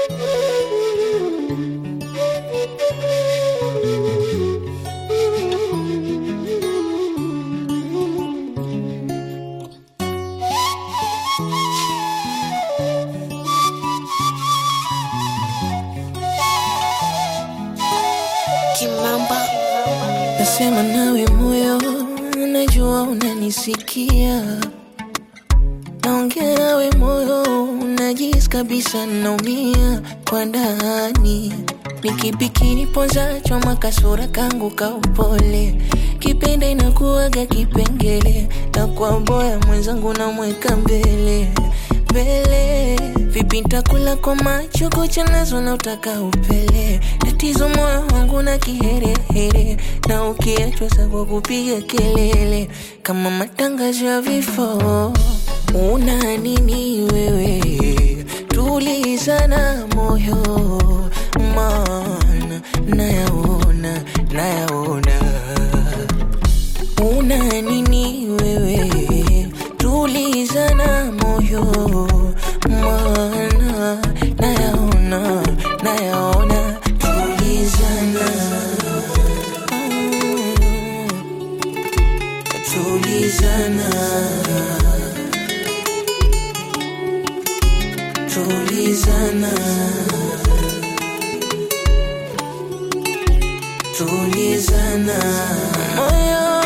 Kimamba Nasema nawe moyo, najua unanisikia. Naongea nawe moyo, najisi kabisa naumia kwa ndani. Ni kipi kiniponzacho makasura kangu ka upole, kipenda inakuwaga kipengele, na kwa boya mwenzangu namweka mbele mbele. Vipi ntakula kwa macho kucha nazo na utaka upele, tatizo moyo wangu na kiherehere, na ukiachwa sa kwa kupiga kelele kama matangazo ya vifo. Una nini wewe? Tulizana moyo, maana nayaona, nayaona una nini wewe? Tulizana moyo, maana nayaona, nayaona. Tulizana, mm, tulizana, tulizana, tulizana moyo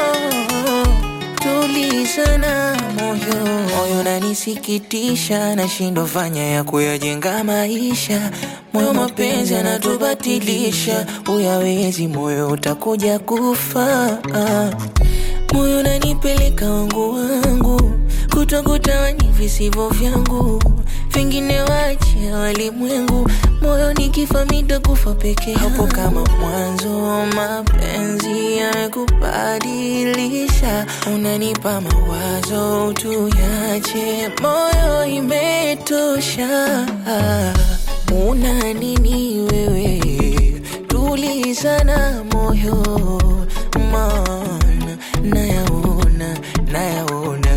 tulizana moyo moyo nanisikitisha nashindwa fanya ya kuyajenga maisha moyo mapenzi anatubatilisha uyawezi moyo utakuja kufa moyo nanipeleka wangu wangu kutokutawani visivyo vyangu vingine wache walimwengu moyo nikifa mitakufa peke hapo kama mwanzo mapenzi yamekubadilisha unanipa mawazo tuyache moyo imetosha una nini wewe tulizana moyo maana nayaona nayaona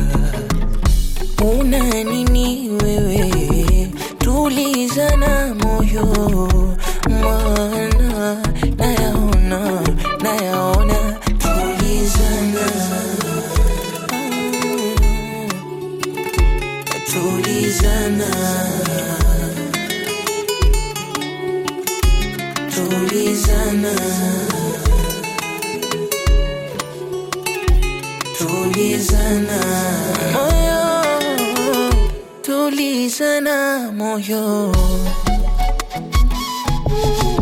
una nini wewe tulizana moyo maana nayaona nayaona tulizana Mm, tulizana tulizana tulizana moyo tulizana moyo